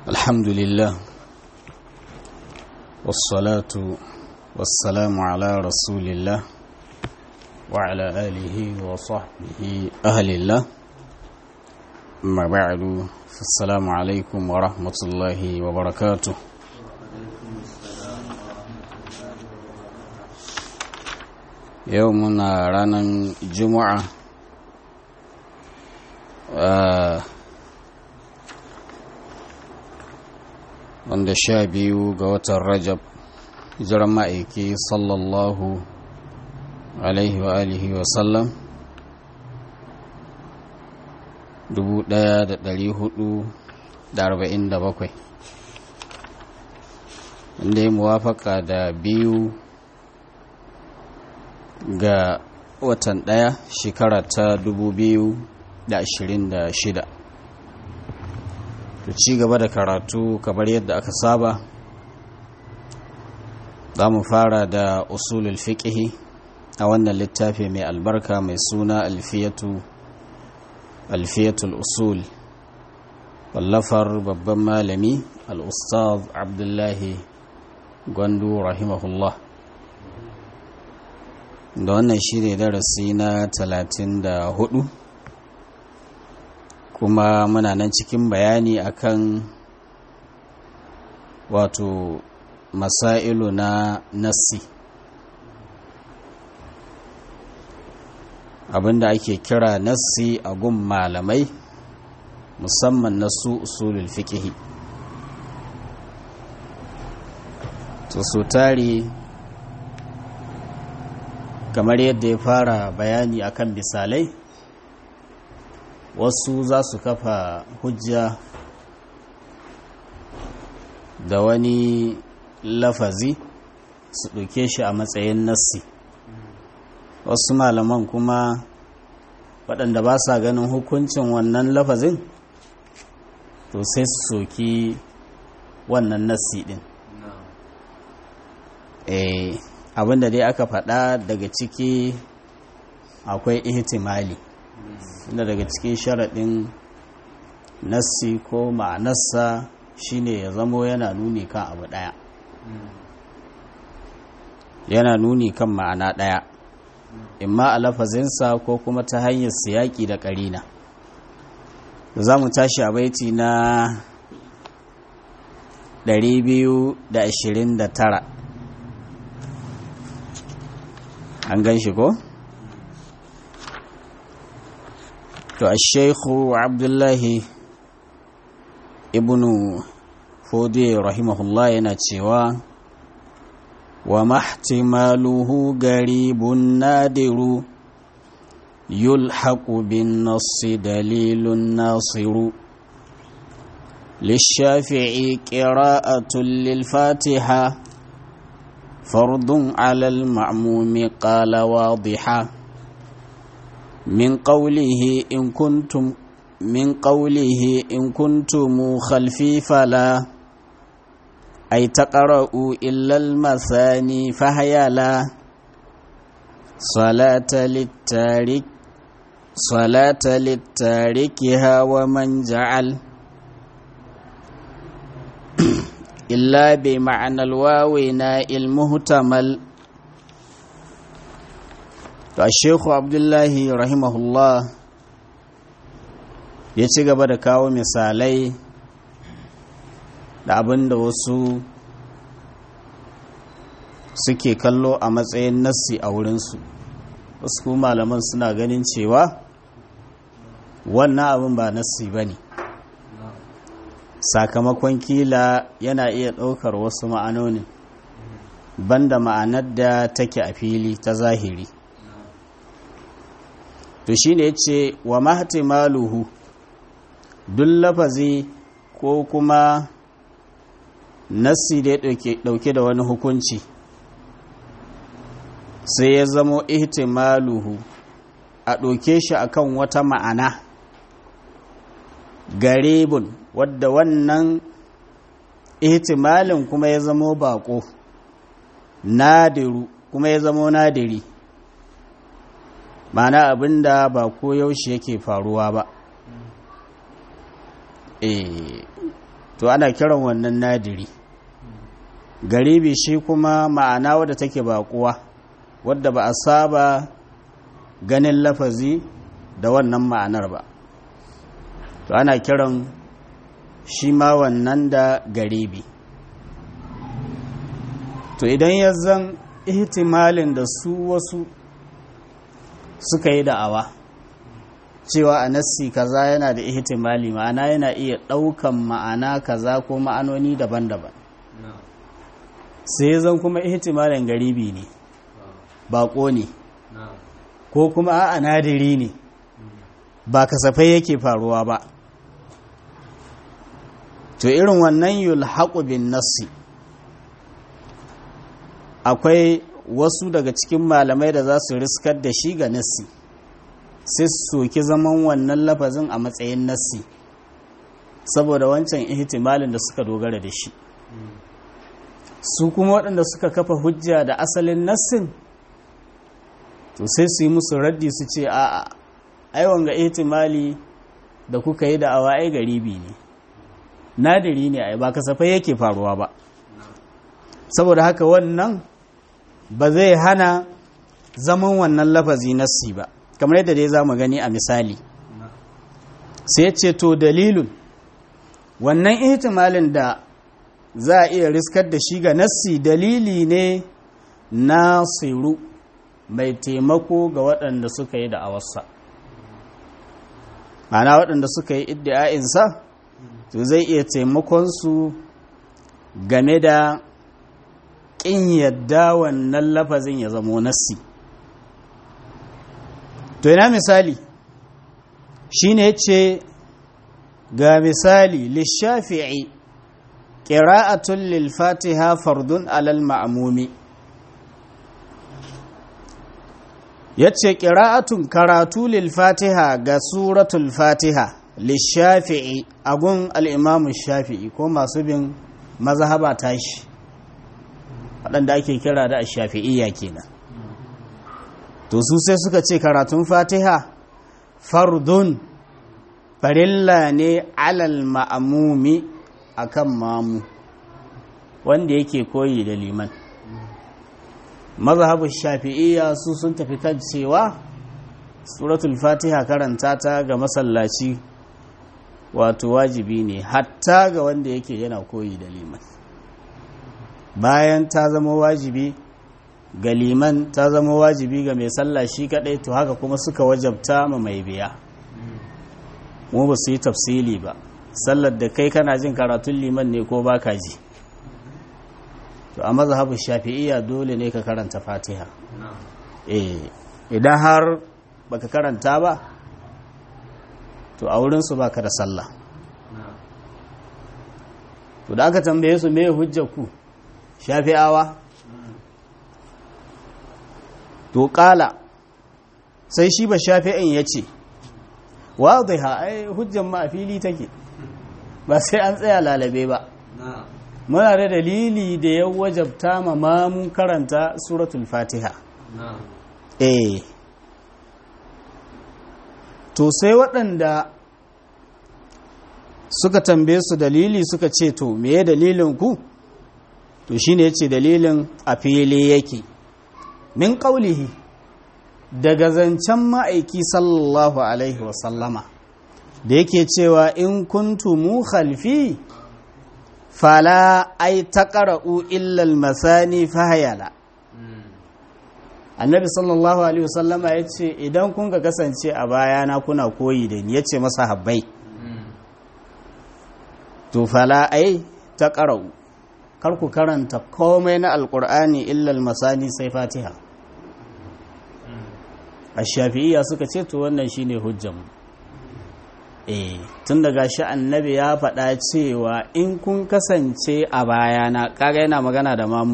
الحمد لله والصلاة والسلام على رسول الله وعلى آله وصحبه أهل الله أما بعد فالسلام عليكم ورحمة الله وبركاته يومنا رانا جمعة آه wanda sha biyu ga watan rajab hijiran ma'aiki sallallahu alaihi wa alihi wa sallam dubu daya da dari hudu da arba'in da bakwai wanda ya muwafaka da biyu ga watan daya shekara ta dubu biyu da ashirin da shida to ci gaba da karatu kamar yadda aka saba za mu fara da usulul fiqhi a wannan littafi mai albarka mai suna alfiyatu alfiyatul usul wallafar babban malami al-ustaz abdullahi gwandu rahimahullah da wannan shi ne darasi na 34 kuma muna nan cikin bayani akan wato masailu na nassi abinda ake kira nassi a gun malamai musamman na su usulul fiqhi to su tari kamar yadda ya fara bayani akan misalai wasu za su kafa hujja da wani lafazi su ɗauke shi a matsayin nassi wasu malaman kuma waɗanda ba sa ganin hukuncin wannan lafazin to sai su soki wannan nassi ɗin eh abinda dai aka faɗa daga ciki akwai ihtimali inda daga cikin sharaɗin nassi ko ma'anarsa shine ya zamo yana nuni kan abu ɗaya yana nuni kan ma'ana ɗaya imma a lafazinsa ko kuma ta hanyar siyaƙi da ƙarina za mu tashi a baiti na 229 an gan shi ko? to ashaihu abdullahi ibnu fodi rahimahullah yana cewa wa mahtimaluhu garibun nadiru yulhaqu bin nassi dalilun nasiru للشافعي قراءة للفاتحة فرض على المعموم قال واضحة من قوله إن كنتم من قوله إن كنتم خلفي فلا أي تقرأوا إلا المثاني فهي لا صلاة للتارك صلاة للتاركها ومن جعل إلا بمعنى الواو ناء المهتمل to shekhu abdullahi rahimahullah ya ci gaba da kawo misalai da abin da wasu suke kallo a matsayin nassi a wurinsu wasu kuma malaman suna ganin cewa wannan abin ba nassi ba ne sakamakon kila yana iya ɗaukar wasu ma'anonin banda ma'anar da take a fili ta zahiri to shi ne ce wa mahtimaluhu duk lafazi ko kuma nassi da ya ɗauke da wani hukunci sai ya zamo ihtimaluhu a ɗauke shi akan wata ma'ana garibun wadda wannan ihtimalin kuma ya zamo bako nadiru kuma ya zamo nadiri mana abinda ba ko yaushe yake faruwa ba to ana kiran wannan nadiri garibi shi kuma ma'ana wadda take baƙuwa wadda ba a saba ganin lafazi da wannan ma'anar ba to ana kiran shi ma wannan da garibi to idan ya zan ihtimalin da su wasu suka yi da'awa cewa a nassi kaza yana da ihtimali ma'ana yana iya ɗaukan ma'ana kaza ko ma'anoni daban-daban sai zan kuma ihtimalin garibi ne baƙo ne ko kuma a nadiri ne ba kasafai yake faruwa ba to irin wannan yulhaqu bin nassi akwai wasu daga cikin malamai da za su riskar da shi ga nassi sai su soki zaman wannan lafazin a matsayin nassi saboda wancan ihtimalin da suka dogara da shi su kuma waɗanda suka kafa hujja da asalin nassin to sai su yi musu raddi su ce a'a ai wanga ihtimali da kuka yi da awa ai garibi ne nadiri ne ai ba kasafai yake faruwa ba saboda haka wannan ba zai hana zaman wannan lafazi nassi ba kamar yadda dai za mu gani a misali sai ce to dalilun wannan ihtimalin da za a iya riskar da shi ga nassi dalili ne na siru mai taimako ga waɗanda suka yi da'awarsa mana waɗanda suka yi iddi'a'insa to zai iya taimakonsu game da ƙin yadda wannan lafazin ya zamo nassi to ina misali shine ce ga misali lishafi'i ƙira'atun lil-fatiha fardun alal ma'amumi yace ƙira'atun karatu lil-fatiha ga suratul fatiha lishafi'i agun al'imamu shafi'i ko masu bin mazhaba tashi waɗanda ake kira da shafi'iyya kenan to su sai suka ce karatun fatiha fardun farilla ne alal ma'amumi akan mamu wanda yake koyi da liman mazhabin shafi'iyya su sun tafi kan cewa suratul fatiha karanta ta ga masallaci wato wajibi ne hatta ga wanda yake yana koyi da liman bayan ta zama wajibi ga liman ta zama wajibi ga mai sallah shi kadai to haka kuma suka wajabta ma mai biya mu ba su yi tafsili ba sallar da kai kana jin karatun liman ne ko baka ji to a mazhabin shafi'iyya dole ne ka karanta fatiha eh idan har baka karanta ba to a wurin su baka da sallah to da aka tambaye su me hujjar ku shafi'awa to kala sai shi ba shafi'in ya ce wadda ai hujjan ma a fili take ba sai an tsaya lalabe ba muna da dalili da ya wajabta ma mamun karanta suratul fatiha eh to sai waɗanda suka tambaye su dalili suka ce to meye dalilin ku to shine yace dalilin a fili yake min qaulihi daga zancen ma'aiki sallallahu alaihi wasallama da yake cewa in kuntumu khalfi fala ai taqra'u illa al-masani fahayala annabi sallallahu alaihi wasallama yace idan kun ga kasance a bayana kuna koyi da ni yace masa habbai to fala ai taqra'u kar ku karanta komai na alqur'ani illa al-masani sai fatiha ash-shafi'iyya suka ce to wannan shine hujjanmu eh tun daga shi annabi ya faɗa cewa in kun kasance a bayana kaga yana magana da mamu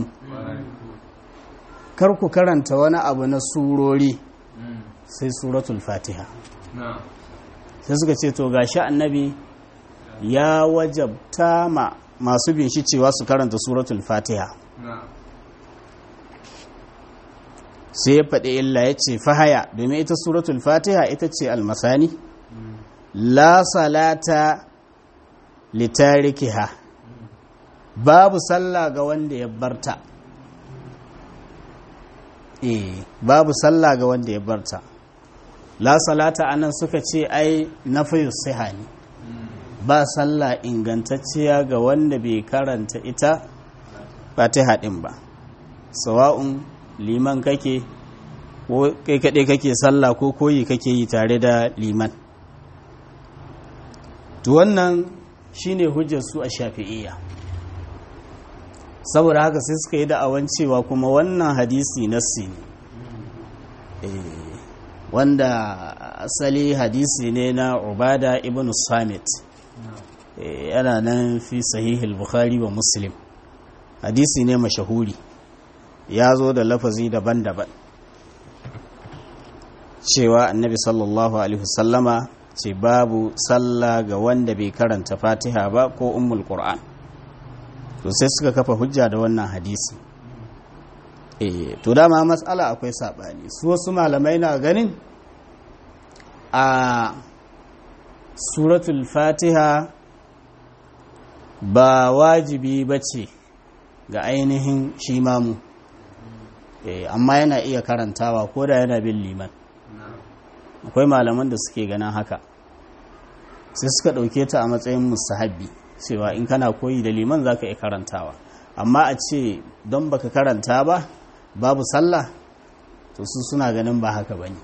kar ku karanta wani abu na surori sai suratul fatiha sai suka ce to ga shi annabi ya wajabta ma masu bin shi cewa su karanta suratul fatiha sai ya faɗi illa ya ce fahaya domin ita suratul fatiha ita ce almasani la salata litarikiha babu sallah ga wanda ya barta eh babu sallah ga wanda ya barta la salata anan suka ce ai nafiyu siha ne ba sallah ingantacciya ga wanda bai karanta ita fatiha din ba sawa'un liman kake ko kai kaɗai kake sallah ko koyi kake yi tare da liman to wannan shine hujjar su a shafi'iyya saboda haka sai suka yi da'awan cewa kuma wannan hadisi nassi ne wanda asali hadisi ne na ubada ibn samit yana nan fi sahihul bukhari wa muslim hadisi ne mashahuri ya zo da lafazi daban-daban cewa annabi sallallahu alaihi wasallama ce babu sallah ga wanda bai karanta fatiha ba ko ummul qur'an to sai suka kafa hujja da wannan hadisi eh to dama matsala akwai sabani su wasu malamai na ganin a suratul fatiha ba wajibi bace ga ainihin shi mamu amma yana iya karantawa ko da yana bin liman akwai malaman da suke ganin haka sai suka ɗauke ta a matsayin musahabbi cewa in kana koyi da liman za ka iya karantawa amma a ce don baka karanta ba babu sallah to su suna ganin ba haka bane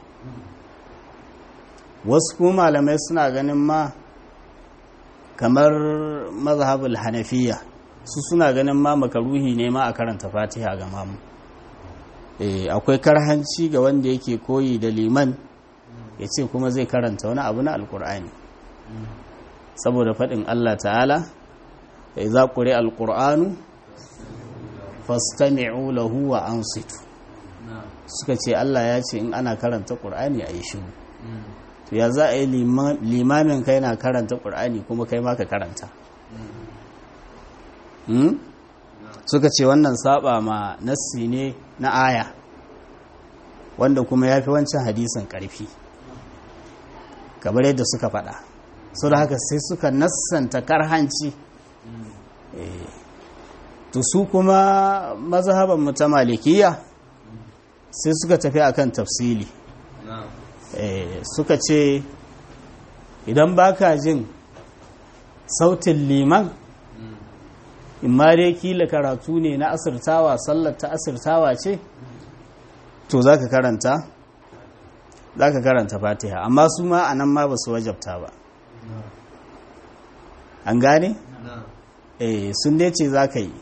wasu kuma malamai suna ganin ma kamar mazhabul hanafiya su suna ganin ma makaruhi ne ma a karanta fatiha ga mamu akwai karhanci ga wanda yake koyi da liman ya ce kuma zai karanta wani abu na alkur'ani saboda faɗin Allah ta'ala da za ƙure alkur'anu fastami'u lahu wa ansitu suka ce Allah ya ce in ana karanta ƙur'ani a yi shiru to ya za a yi limamin kai na karanta ƙur'ani kuma kai ma ka karanta suka ce wannan saba ma nassi ne na aya wanda kuma ya fi wancan hadisin ƙarfi kamar yadda suka faɗa su da haka sai suka nassanta karhanci to su kuma mazhaban mu ta malikiya sai suka tafi akan tafsili suka ce idan baka jin sautin liman imma dai kila karatu ne na asirtawa sallar ta asirtawa ce to za ka karanta za ka karanta fatiha amma su ma a nan ma ba su wajabta ba an gane? eh sun dai ce za ka yi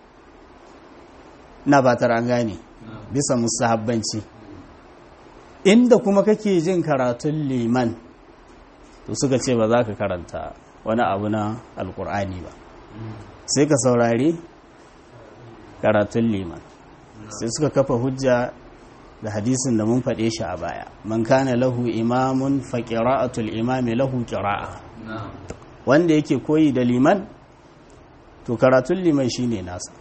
na batar an gane bisa musahabbanci inda kuma kake jin karatun liman to suka ce ba za ka karanta wani abu na alkur'ani ba sai ka saurari karatun liman sai suka kafa hujja da hadisin da mun faɗe shi a baya man kana lahu imamun fa qira'atul imami lahu qira'a wanda yake koyi da liman to karatun liman shine nasa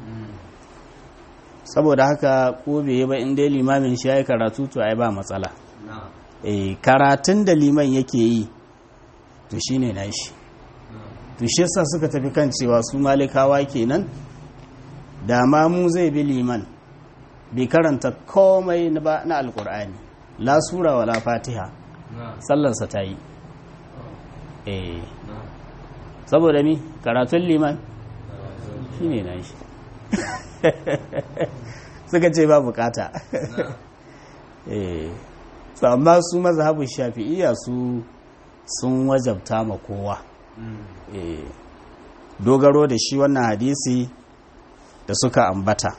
saboda haka ko bai yi ba in dai limamin shi yayi karatu to ai ba matsala eh karatun da liman yake yi to shine nashi to shi yasa suka tafi kan cewa su malikawa kenan da ma mu zai bi liman bai karanta komai na alkur'ani la sura wala fatiha sallarsa ta yi eh saboda mi karatun liman shi ne na shi suka ce ba bukata eh su amma su mazhabin shafi'iyya su sun wajabta ma kowa eh dogaro da shi wannan hadisi da suka ambata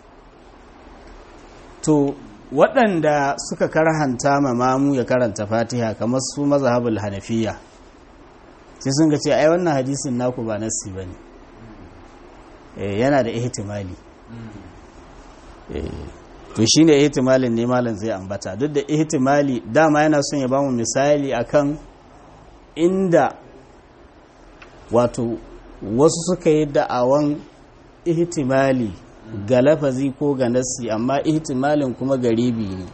to waɗanda suka karhanta ma mamu ya karanta fatiha kamar su mazhabul hanafiya sai sun ga ce ai wannan hadisin naku ba nassi ba ne yana da ihtimali to shi ne ihtimalin ne malam zai ambata duk da ihtimali dama yana son ya bamu misali akan inda wato wasu suka yi da'awan ihtimali ga lafazi ko ga nassi amma ihtimalin kuma garibi ne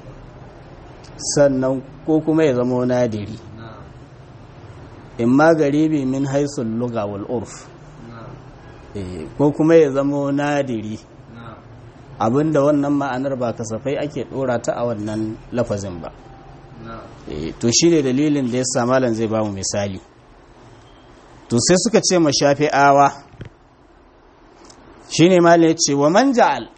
sannan ko kuma ya zama nadiri in ma garibi min haisul luga wal urf ko kuma ya zamo nadiri abinda wannan ma'anar ba kasafai ake dora ta a wannan lafazin ba to shi ne dalilin da ya samalan zai ba mu misali to sai suka ce ma shafi'awa shi ne ya ce wa man ja'al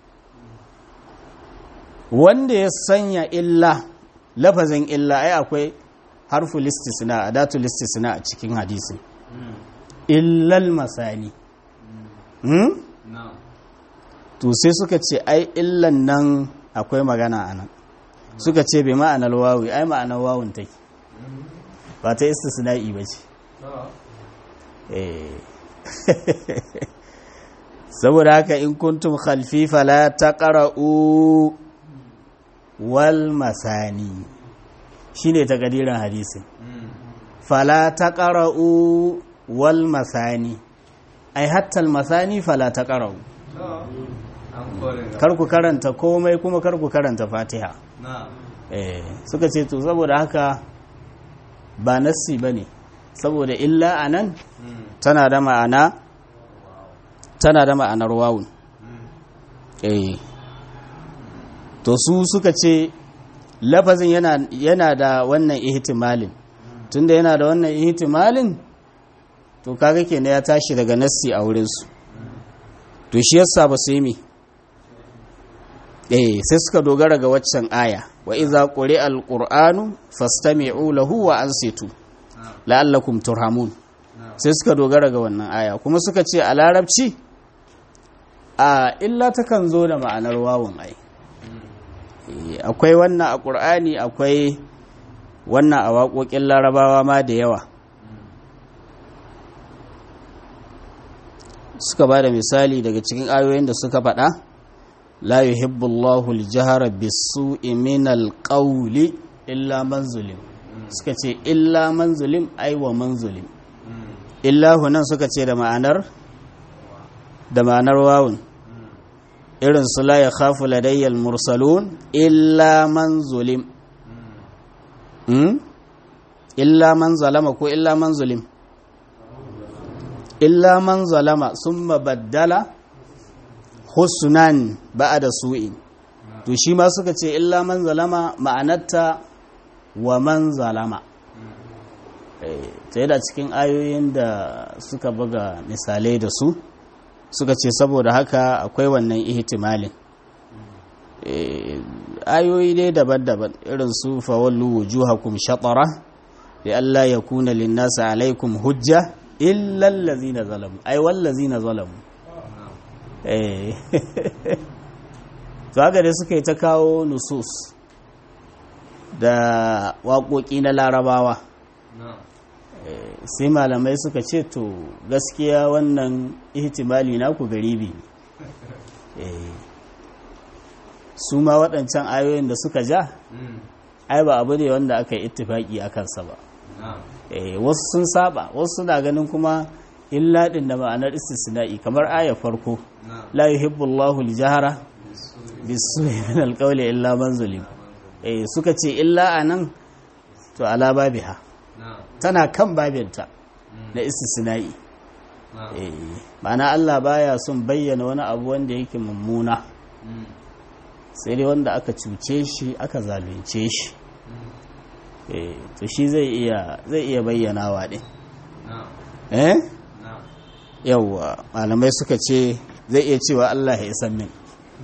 wanda ya sanya illa lafazin illa ai akwai harfu listisna adatu listisna a cikin hadisin illal masani to sai suka ce ai illan nan akwai magana a nan suka ce bai ma'anar wawi ai ma'anar wawun take ba ta istisna'i ba ce saboda haka in kuntum khalfi fala taqra'u wal masani shine takadirin hadisin fala taqra'u wal masani ai hatta al masani fala taqra'u kar ku karanta komai kuma kar ku karanta fatiha eh suka ce to saboda haka ba nassi bane saboda illa anan tana da ma'ana tana da ma'anar wawun eh to su suka ce lafazin yana yana da wannan ihtimalin tunda yana da wannan ihtimalin to kaga kenan ya tashi daga nassi a wurin su to shi yasa ba su yi mi eh sai suka dogara ga waccan aya wa iza quri'a alqur'anu fastami'u lahu wa ansitu la'allakum turhamun sai suka dogara ga wannan aya kuma suka ce a larabci a illa takan zo da ma'anar wawun ai akwai wannan a ƙur'ani akwai wannan a waƙoƙin larabawa ma da yawa suka ba da misali daga cikin ayoyin da suka faɗa la yuhibbullahu al-jahra bis-su'i min al-qawli illa man zulim suka ce illa man zulim ai wa man zulim illa hunan suka ce da ma'anar da ma'anar wawun irin su la yakhafu ladayya al-mursalun illa man zulim illa man zalama ko illa man zulim illa man zalama sun baddala husnan ba'a da su'in to shi ma suka ce illa man zalama ma'anarta wa man zalama ta da cikin ayoyin da suka buga misalai da su suka ce saboda haka akwai wannan ihtimalin ayoyi dai daban-daban irin su fawallu wujuhakum shatara da Allah ya kuna linnasa alaikum hujja illa allazina zalamu ai wallazina zalamu eh to haka dai suka yi ta kawo nusus da waƙoƙi na larabawa sai malamai suka ce to gaskiya wannan ihtimali naku garibi ne su ma waɗancan ayoyin da suka ja ai ba abu ne wanda aka yi ittifaki a kansa ba wasu sun saba wasu suna ganin kuma illa din da ma'anar istisna'i kamar aya farko la yuhibbullahu al-jahra bisu'i min al-qawli illa man zulim eh suka ce illa anan to ala babiha tana kan babinta na istisna'i eh ma'ana Allah baya son bayyana wani abu wanda yake mummuna sai dai wanda aka cuce shi aka zalunce shi to shi zai iya zai iya bayyanawa din eh yawwa malamai suka ce zai iya cewa Allah ya san min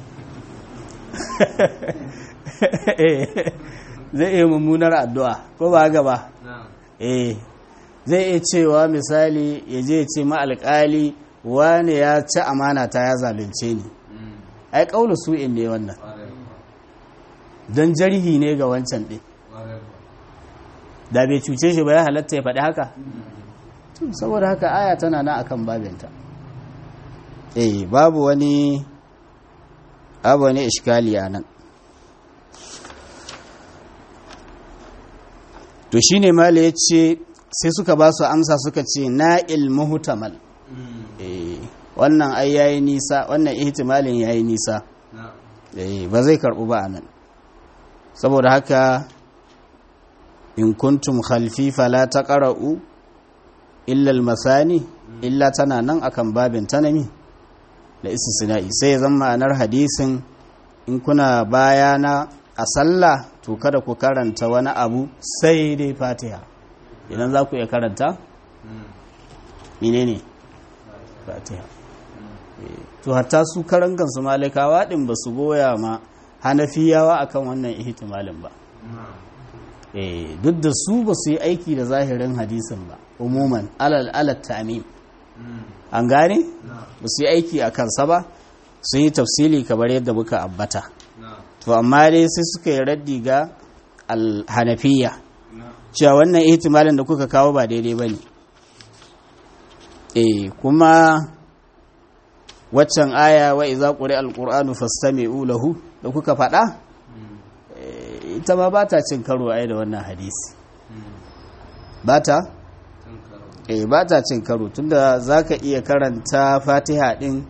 zai iya mummunar addu'a ko ba haka ba eh zai iya cewa misali ya je ce ma alƙali wane ya ci amana ta ya zalunce ni ai ƙaulu su'in ne wannan don jarhi ne ga wancan ɗin da bai cuce shi ba ya halatta ya faɗi haka saboda haka aya tana na akan babinta eh babu wani abu wani iskali a nan to shine mala ya ce sai suka ba su amsa suka ce na ilmuhutamal eh wannan ai yayi nisa wannan ihtimalin yayi nisa eh ba zai karbu ba anan saboda haka in kuntum khalfi fala taqra'u illa al-masani illa tana nan akan babin tanami da istisna'i sai ya zama ma'anar hadisin in kuna bayana a sallah to kada ku karanta wani abu sai dai fatiha idan za ku iya karanta menene fatiha to hatta su karan kansu malikawa din ba su goya ma hanafiyawa akan wannan ihtimalin ba eh duk da su ba su yi aiki da zahirin hadisin ba umuman alal alal ta'mim an gane ba su yi aiki a kansa ba sun yi tafsili kamar yadda muka ambata to amma dai sai suka yi raddi ga alhanafiya cewa wannan ihtimalin da kuka kawo ba daidai ba ne eh kuma waccan aya wa iza quri alqur'anu fastami'u lahu da kuka faɗa ita ma bata cin karo ai da wannan hadisi bata eh bata cin karo tunda zaka iya karanta Fatiha din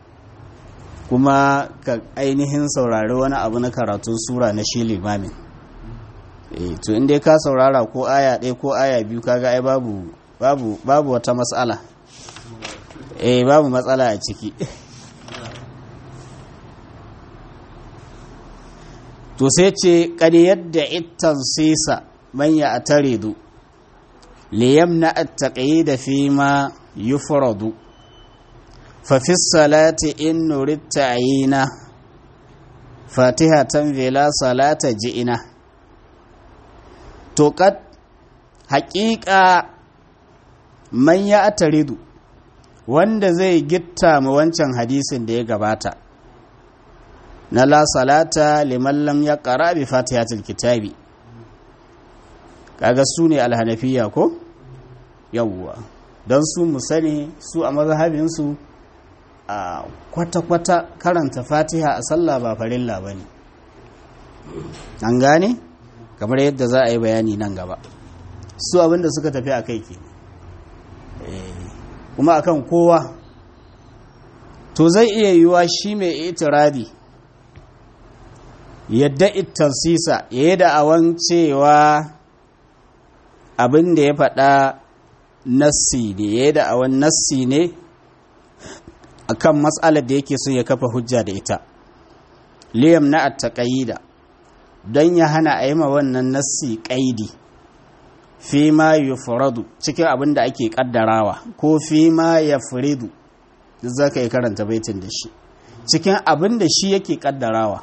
kuma ka ainihin saurari wani abu na karatun sura na shi limamin eh to inda ka saurara ko aya ɗaya ko aya biyu kaga ai babu babu babu wata matsala eh babu matsala a ciki to sai ce kani yadda ittan sisa manya a taridu liyam na attaƙayi da fi ma yufradu fafi salati in nuritta ayina fatihatan vela salata ji'ina to kad haƙiƙa manya a taridu wanda zai gitta mu wancan hadisin da ya gabata na la salata liman lam ya ƙara bi fatihatul kitabi kaga su ne alhanafiya ko yawwa don su mu sani su a mazhabinsu a kwata-kwata karanta fatiha a sallah ba farilla ba ne an gane kamar yadda za a yi bayani nan gaba su abinda suka tafi a kai ke kuma akan kowa to zai iya yiwuwa shi mai itiradi yadda ittansisa ya yi da'awan cewa abin da ya faɗa nassi ne ya yi da'awan nassi ne akan matsalar da yake son ya kafa hujja da ita liyam na attaƙayida don ya hana a yi ma wannan nassi ƙaidi fi ma yufradu cikin abin da ake ƙaddarawa ko fi ma ya furidu duk za ka yi karanta baitin da shi cikin abin da shi yake ƙaddarawa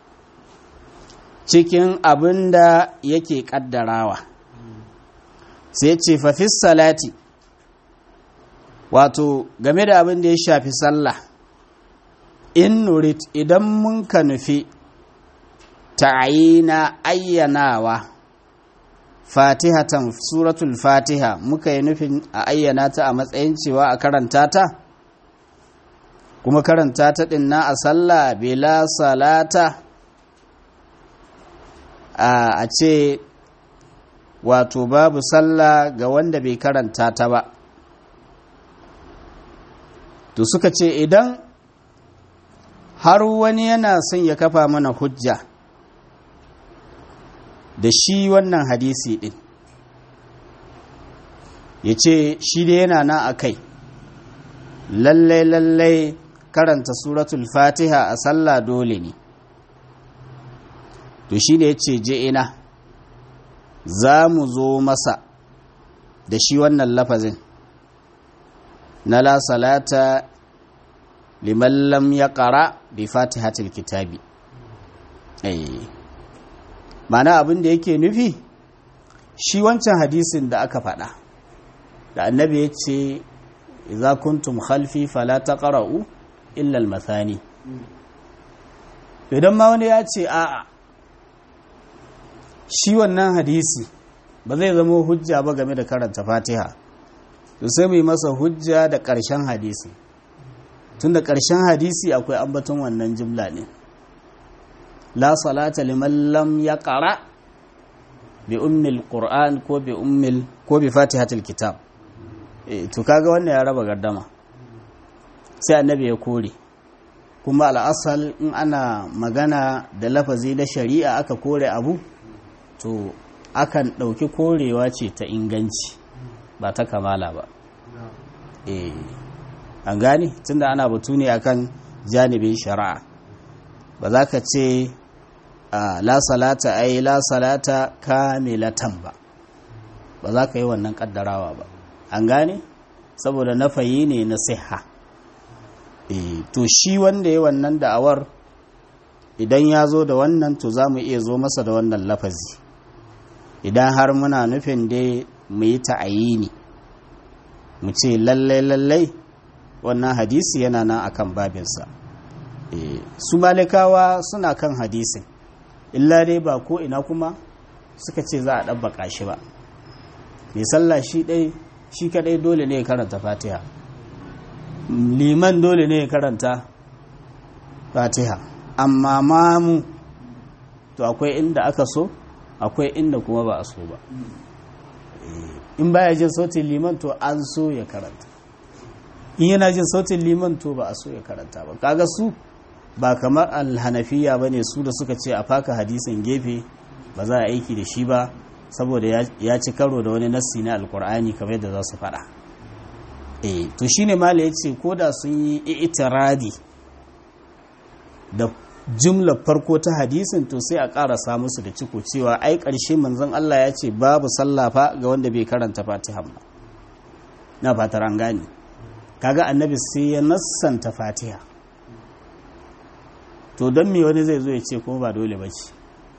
cikin abin da yake ƙaddarawa sai ce fafis salati wato game da abin da ya shafi sallah in nurit idan mun ka nufi ta'ayina ayyanawa fatihatan suratul fatiha muka yi nufin a ayyana ta a matsayin cewa a karanta ta kuma karanta ta dinna a sallah bila salata a ce wato babu sallah ga wanda bai karanta ta ba to suka ce idan har wani yana son ya kafa mana hujja da shi wannan hadisi din ya ce shi da yana na a kai lallai lallai karanta suratul fatiha a sallah dole ne to shi ne ya ce je ina za mu zo masa da shi wannan lafazin na la salata liman lam ya ƙara bi fatihatul kitabi mana abin da yake nufi shi wancan hadisin da aka faɗa da annabi ya ce idza kuntum khalfi fala taqra'u illa al-mathani idan ma wani ya ce a'a shi wannan hadisi ba zai zama hujja ba game da karanta fatiha to sai mu yi masa hujja da ƙarshen hadisi tun da ƙarshen hadisi akwai ambaton wannan jimla ne la salata liman lam ya ƙara bi ummil qur'an ko bi ummil ko bi fatihatul kitab e, to kaga wannan ya raba gardama sai annabi ya kore kuma al'asal in ana magana da lafazi na shari'a aka kore abu to akan ɗauki korewa ce ta inganci ba ta kamala ba eh an gane tunda ana batu ne akan janibin shari'a ba za ka ce la salata ai la salata kamilatan ba ba za ka yi wannan kaddarawa ba an gane saboda nafayi ne na siha e, to shi wanda ya wannan da'awar idan ya zo da wannan to za mu iya zo masa da wannan lafazi idan har muna nufin dai mu yi ta'ayini mu ce lallai lallai wannan hadisi yana nan akan babinsa e, su malikawa suna kan hadisin illa dai ba ko ina kuma suka ce za a ɗabbaka shi ba mai sallah shi ɗai shi kaɗai dole ne ya karanta fatiha liman dole ne ya karanta fatiha amma mamu to akwai inda aka so akwai inda kuma ba a so ba in baya jin sautin liman to an so ya karanta in yana jin sautin liman to ba a so ya karanta ba kaga su ba kamar alhanafiya ba ne su da suka ce a faka hadisin gefe ba za a aiki da shi ba saboda ya ci karo da wani nassi na alkur'ani kamar yadda za su faɗa eh to shine mala ya ce ko da sun yi itiradi da jumlar farko ta hadisin to sai a ƙarasa musu da ciko cewa ai ƙarshe manzon Allah ya ce babu sallafa ga wanda bai karanta fatiha ba na fatar an gane kaga annabi sai ya nassanta fatiha to don me wani zai zo ya ce kuma ba dole ba ce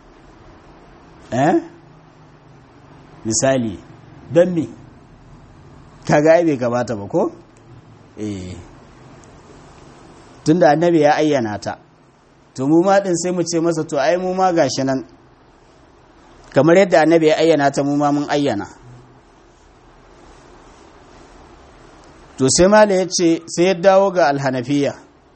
eh misali don me kaga ai bai gabata ba ko eh tunda annabi ya ayyana ta to mu ma din sai mu ce masa to ai mu ma gashi nan kamar yadda annabi ya ayyana ta mu ma mun ayyana to sai mala ya ce sai ya dawo ga alhanafiya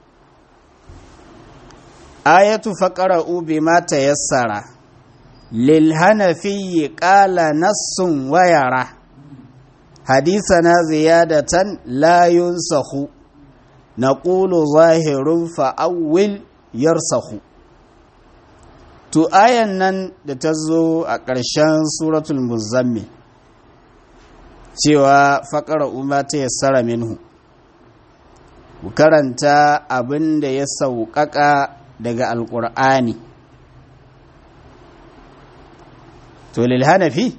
ayatu faqara'u bima tayassara lil hanafiyyi qala nassun wa yara hadithana ziyadatan la yunsakhu naqulu zahirun fa awwil yarsahu to ayan nan da ta zo a ƙarshen suratul muzammil cewa faƙara umma ta yassara minhu ku karanta abin da ya sauƙaƙa daga alƙur'ani to lil hanafi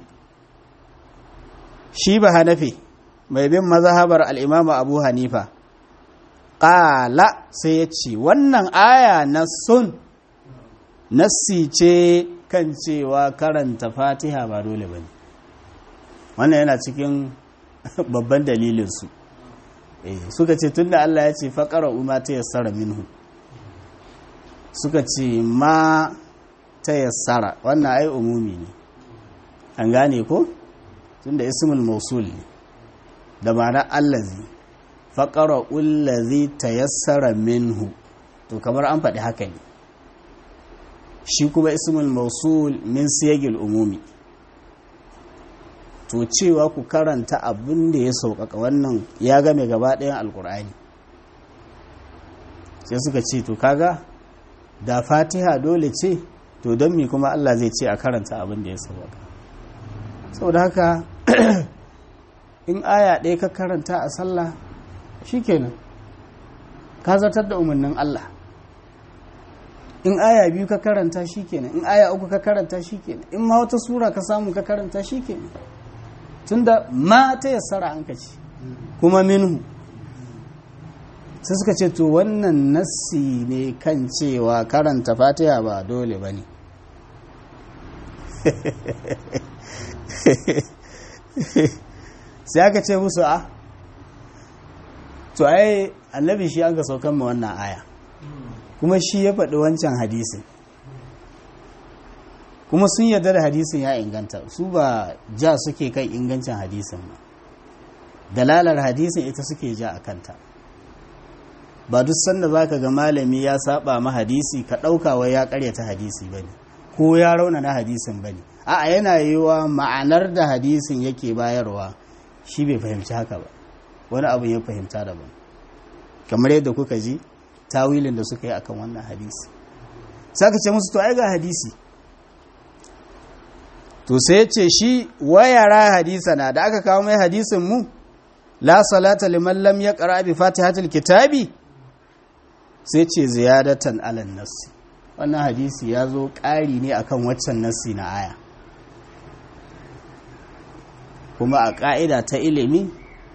shi ba hanafi mai bin mazhabar al'imama abu hanifa ƙala sai ya ce wannan aya na sun nassi ce kan cewa karanta fatiha ba dole ba ne wannan yana cikin babban dalilinsu suka ce tun da allah ya ce faƙara umma ta yassara minhu suka ce ma ta yassara wannan ai umumi ne an gane ko tun da ismul mausul ne da ma'ana allazi faƙara ullazi ta yassara minhu to kamar an faɗi haka ne shi kuma ismul mausul min siyagil umumi to cewa ku karanta abin da ya sauƙaƙa wannan ya game gaba ɗayan alƙur'ani sai suka ce to kaga da fatiha dole ce to don mi kuma allah zai ce a karanta abin da ya sauƙaƙa saboda haka in aya ɗaya ka karanta a sallah shikenan ka zartar da umarnin Allah in aya biyu ka karanta shikenan in aya uku ka karanta shikenan in ma wata sura ka samu ka karanta shikenan tunda ma ta yassara an ka ce kuma minhu sai suka ce to wannan nassi ne kan cewa karanta fatiha ba dole ba ne sai aka ce musu a to ai annabi shi an ka saukan ma wannan aya kuma shi ya faɗi wancan hadisin kuma sun yarda da hadisin ya inganta su ba ja suke kan ingancin hadisin ba dalalar hadisin ita suke ja a kanta ba duk sanda za ka ga malami ya saba ma hadisi ka ɗaukawa ya karyata hadisi ba ne ko ya raunana hadisin ba ne a yana yiwa ma'anar da hadisin yake bayarwa shi bai fahimci haka ba wani abu ya fahimta daban kamar yadda kuka ji tawilin da suka yi akan wannan hadisi saka ce musu to ai ga hadisi to sai ya ce shi wayara hadisa na da aka kawo mai hadisin mu la salata liman lam yaqra bi fatihatil kitabi sai ce ziyadatan alan nassi wannan hadisi ya zo ƙari ne akan waccan nassi na aya kuma a ƙa'ida ta ilimi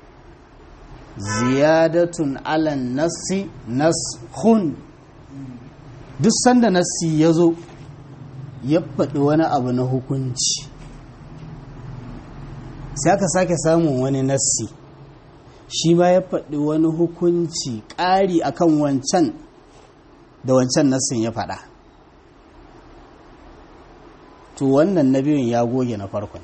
ziyadatun alan nassi nashun duk sanda nassi ya zo ya faɗi wani abu na hukunci sai aka sake samun wani nassi shi ma ya faɗi wani hukunci ƙari akan wancan da wancan nassin ya faɗa to wannan na biyun ya goge na farkon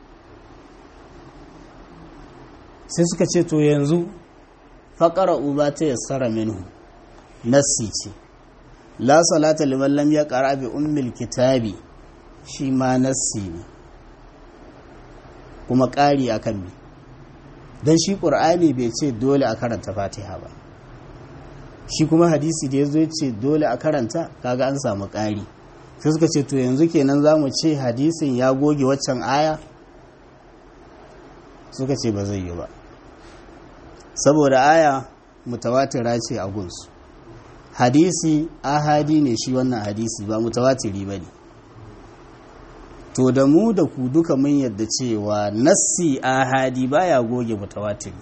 sai suka ce to yanzu faƙara uba ta yassara minhu nassi ce la salata liman lam ya ƙara bi ummil kitabi shi ma nassi ne kuma ƙari akan bi don shi ƙur'ani bai ce dole a karanta fatiha ba shi kuma hadisi da ya zo ce dole a karanta kaga an samu ƙari sai suka ce to yanzu kenan za mu ce hadisin ya goge waccan aya suka ce ba zai yi ba saboda aya mutawatira ce a gunsu hadisi ahadi ne shi wannan hadisi ba mutawatiri ba ne to da mu da ku duka mun yadda cewa nassi ahadi baya goge mutawatiri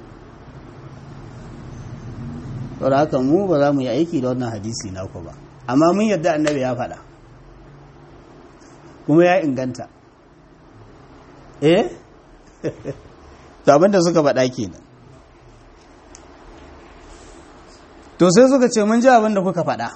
saboda haka mu ba za mu yi aiki da wannan hadisi naku ba amma mun yadda annabi ya faɗa kuma ya inganta eh to abinda suka faɗa kenan to sai suka ce mun ji abinda kuka faɗa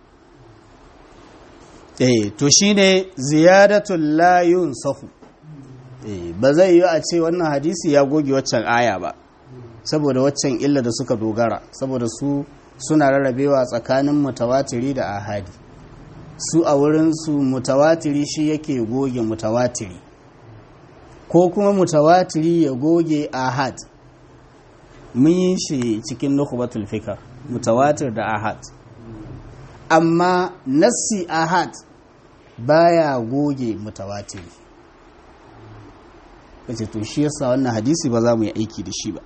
eh to shine ziyadatul la yunsafu eh ba zai yi a ce wannan hadisi ya goge waccan aya ba saboda waccan illa da suka dogara saboda su suna rarrabewa tsakanin mutawatiri da ahadi su a wurinsu mutawatiri shi yake goge mutawatiri ko kuma mutawatiri ya goge ahad mun yi shi cikin nukubatul fikar mutawatir da ahad amma nassi ahad baya goge mutawatiri kace to shi yasa wannan hadisi ba za mu yi aiki da shi ba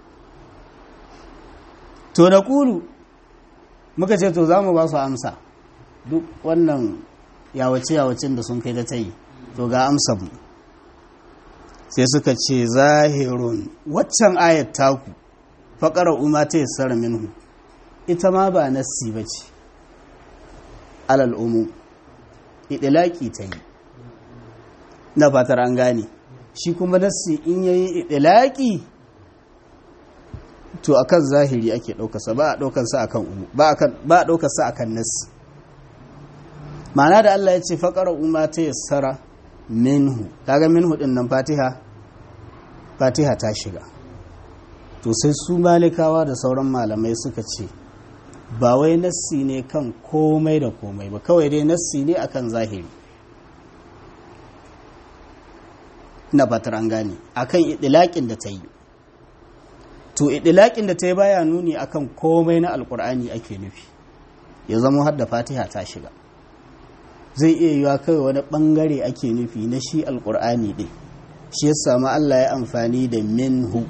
to da kulu muka ce to za mu ba su amsa duk wannan yawace-yawacin da sun kai da ta yi to ga amsa mu sai suka ce zahirun waccan ayat taku faƙarar umar ta yassara minhu ita ma ba nassi ba ce alal umu idilaki ta yi na fatar an gane shi kuma nassi in yayi idilaki to akan zahiri ake ɗaukarsa ba a ɗaukarsa akan umu ba a ɗaukarsa akan nassi ma'ana da Allah ya ce faƙarar umar ta yassara minhu kaga minhu ɗin nan fatiha fatiha ta shiga to sai su malikawa da sauran malamai suka ce ba wai nassi ne kan komai da komai ba kawai dai nassi ne akan zahiri na fatar an gane akan idilakin da ta yi to idilakin da ta yi baya nuni akan komai na alkur'ani ake nufi ya zama har da fatiha ta shiga zai iya yiwa kawai wani bangare ake nufi na shi alkur'ani ɗin shi ya samu allah ya amfani da minhu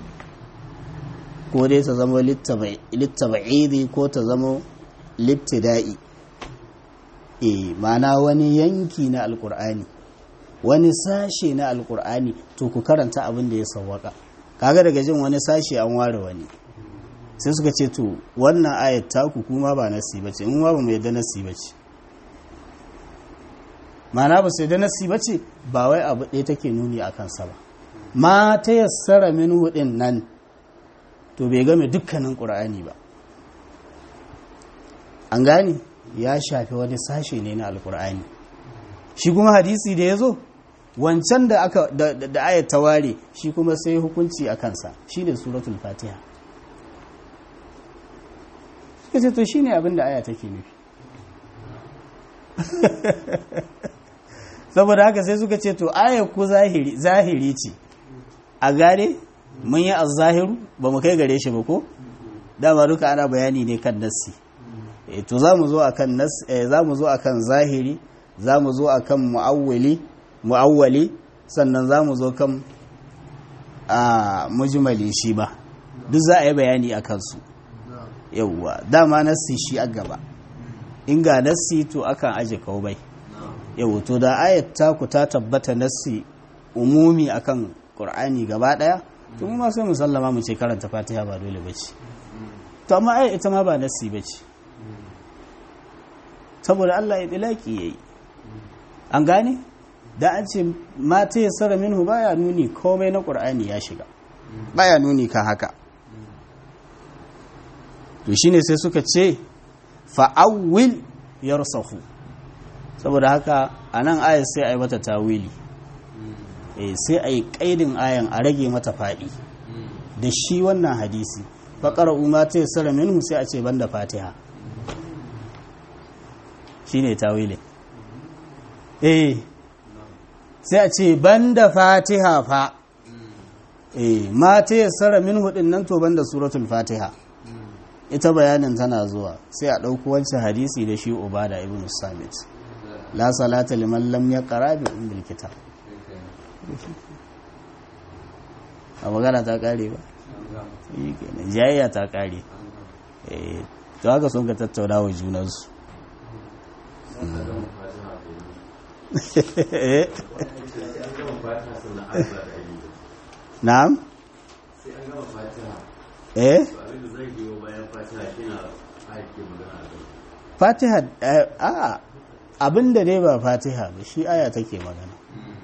ko dai ta zama littaba'idi ko ta zama littida'i e mana wani yanki na alkur'ani wani sashe na alkur'ani to ku karanta abin da ya sawwaka kaga daga jin wani sashe an ware wani sai suka ce to wannan ayat taku kuma ba nasi bace in ba mu yadda nasi bace mana ba sai da nasi bace ba wai abu ɗaya take nuni a kansa ba ma ta yassara min hudin nan to bai game dukkanin ƙur'ani ba an gane ya shafi wani sashe ne na alƙur'ani shi kuma hadisi da ya zo wancan da aka da ayat ta ware shi kuma sai hukunci a kansa shi ne suratul fatiha kace to shine abin da aya take nufi saboda haka sai suka ce to ayat ku zahiri zahiri ce a gane mun yi azzahiru ba mu kai gare shi ba ko dama duka ana bayani ne kan nassi e to za mu zo akan nas za mu zo akan zahiri za mu zo akan muawwali muawwali sannan za mu zo kan a mujmali shi ba duk za a yi bayani a kansu yauwa dama nassi shi a gaba in ga nassi to akan aje bai yau to da ayat ku ta tabbata nassi umumi akan qur'ani gaba daya to mu ma sai mu sallama mu ce karanta fatiha ba dole bace to amma ayat ita ma ba nassi bace saboda Allah ya dilaki yayi an gane da an ce mata ya sara minhu baya nuni komai na qur'ani ya shiga baya nuni kan haka to shine sai suka ce fa'awwil yarsahu saboda haka a nan ayar sai a yi mata tawili sai a yi ƙaidin ayan a rage mata faɗi da shi wannan hadisi faƙar umar ta yi tsara minhu sai a ce banda fatiha shi ne tawilin eh sai a ce banda fatiha fa eh ma ta yi tsara minhu ɗin nan to banda suratul fatiha ita bayanin tana zuwa sai a ɗauki wancan hadisi da shi ubada ibn samit la salata liman lam yaqra bi ummil kitab a magana ta kare ba yi kenan jayayya ta kare eh to haka sun ka tattauna wa junansu na'am eh fatiha a abin da dai ba fatiha ba shi aya take magana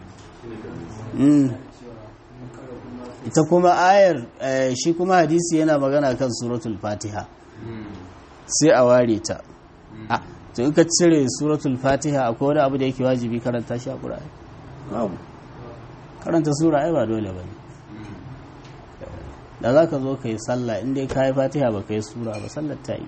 ita kuma ayar shi kuma hadisi yana magana kan suratul fatiha sai a ware ta to in ka cire suratul fatiha akwai wani abu da yake wajibi karanta shi a ƙura'ai babu karanta sura ai ba dole ba ne da za ka zo ka yi sallah inda ka yi fatiha ba ka yi sura ba sallar ta yi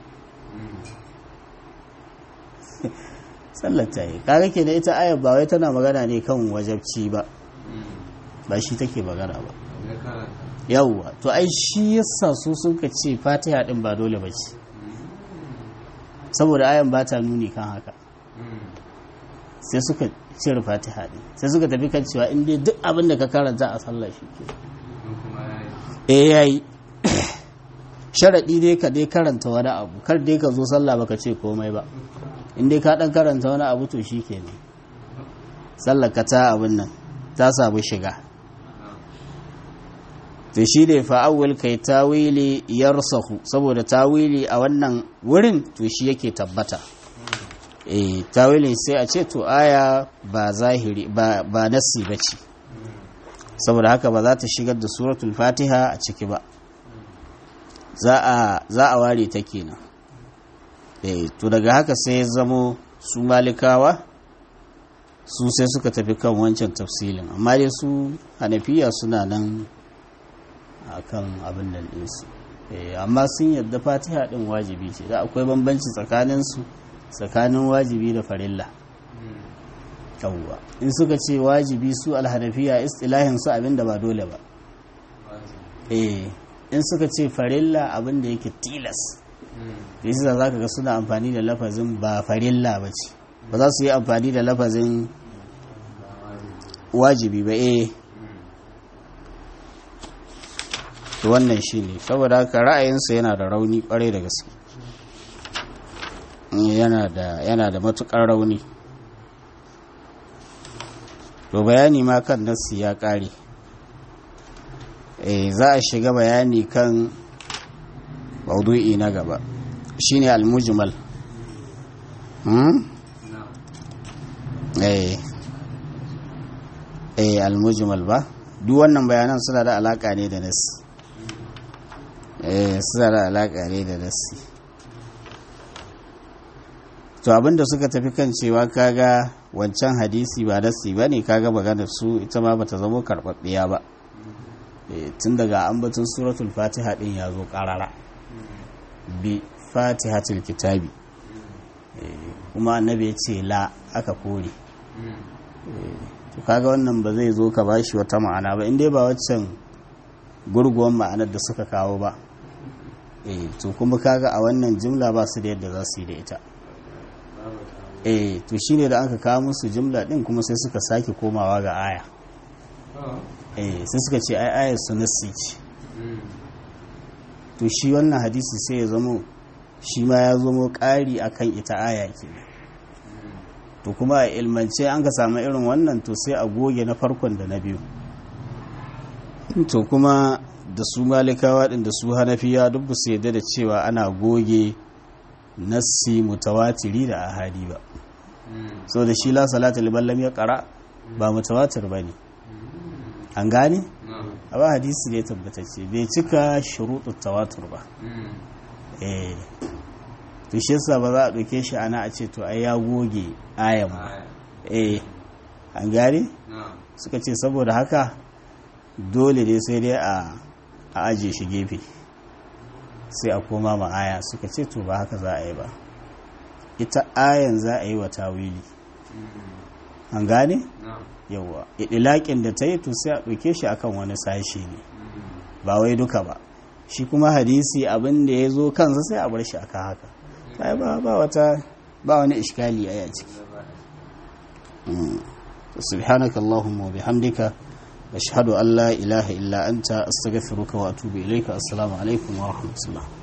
sallar ta yi kaga ke da ita ayar ba wai tana magana ne kan wajabci ba ba shi take magana ba yawwa to ai shi yasa su sun ka ce fatiha din ba dole ba ce saboda ayan ba ta nuni kan haka sai suka cire fatiha din sai suka tafi kan cewa in dai duk abin da ka karanta a sallah shi ke eh yayi sharadi dai ka dai karanta wani abu kar dai ka zo sallah baka ce komai ba in dai ka dan karanta wani abu to shikenan sallar ka ta abin nan ta samu shiga to shi ne fa'awul kai tawili yarsahu saboda tawili a wannan wurin to shi yake tabbata eh tawilin sai a ce to aya ba zahiri ba ba nassi bace saboda haka ba za ta shigar da suratul fatiha a ciki ba za a za a ware ta kenan eh to daga haka sai ya zamo su malikawa su sai suka tafi kan wancan tafsilin amma dai su hanafiya suna nan akan abin nan ɗinsu amma sun yadda fatiha ɗin wajibi ce da akwai bambanci tsakaninsu tsakanin wajibi da farilla yawwa in suka ce wajibi su alhanafiya istilahin su abin da ba dole ba eh in suka ce farilla abin da yake tilas yasa za ka ga suna amfani da lafazin ba farilla ba ce ba za su yi amfani da lafazin wajibi ba eh to wannan shi ne saboda haka ra'ayinsa yana da rauni kwarai da gaske yana da matukar rauni to bayani ma kan nassi ya kare eh za a shiga bayani kan maudu'i na gaba shine al-mujmal hmm eh eh al-mujmal ba duk wannan bayanan suna da alaka ne da nassi suna da alaƙa ne da nassi to abinda suka tafi kan cewa kaga wancan hadisi ba nassi ba ne kaga magana su ita ma bata zama karɓaɓɓiya ba tun daga ambatin suratul fatiha ɗin ya zo ƙarara bi fatihatul kitabi kuma annabi ya ce la aka kore to kaga wannan ba zai zo ka bashi wata ma'ana ba inda ba waccan gurguwan ma'anar da suka kawo ba eh to kuma kaga a wannan jimla ba su da yadda za su yi da ita eh to shine da aka kawo musu jimla din kuma sai suka sake komawa ga aya eh sai suka ce ai ayar su nassi ce to shi wannan hadisi sai ya zamo shi ma ya zamo ƙari akan ita aya kenan to kuma a ilmance an ka samu irin wannan to sai a goge na farkon da na biyu to kuma da su malikawa ɗin da su hanafiya duk ba su yadda da cewa ana goge nassi mutawatiri da ahadi ba so da shi la salata liman lam yaqra ba mutawatir bane an gane a ba hadisi ne tabbatacce bai cika shuruɗu tawatur ba eh to shi yasa ba za a ɗauke shi ana a ce to ai ya goge ayan ba eh an gane suka ce saboda haka dole dai sai dai a aje shi gefe sai a koma ma aya suka ce to ba haka za a yi ba ita ayan za a yi wa tawili an gane yawa idilakin da ta yi to sai a ɗauke shi akan wani sashi ne ba wai duka ba shi kuma hadisi abin da ya zo kansa sai a bar shi akan haka sai ba ba wata ba wani iskali a ciki سبحانك اللهم وبحمدك أشهد أن لا إله إلا أنت أستغفرك وأتوب إليك السلام عليكم ورحمة الله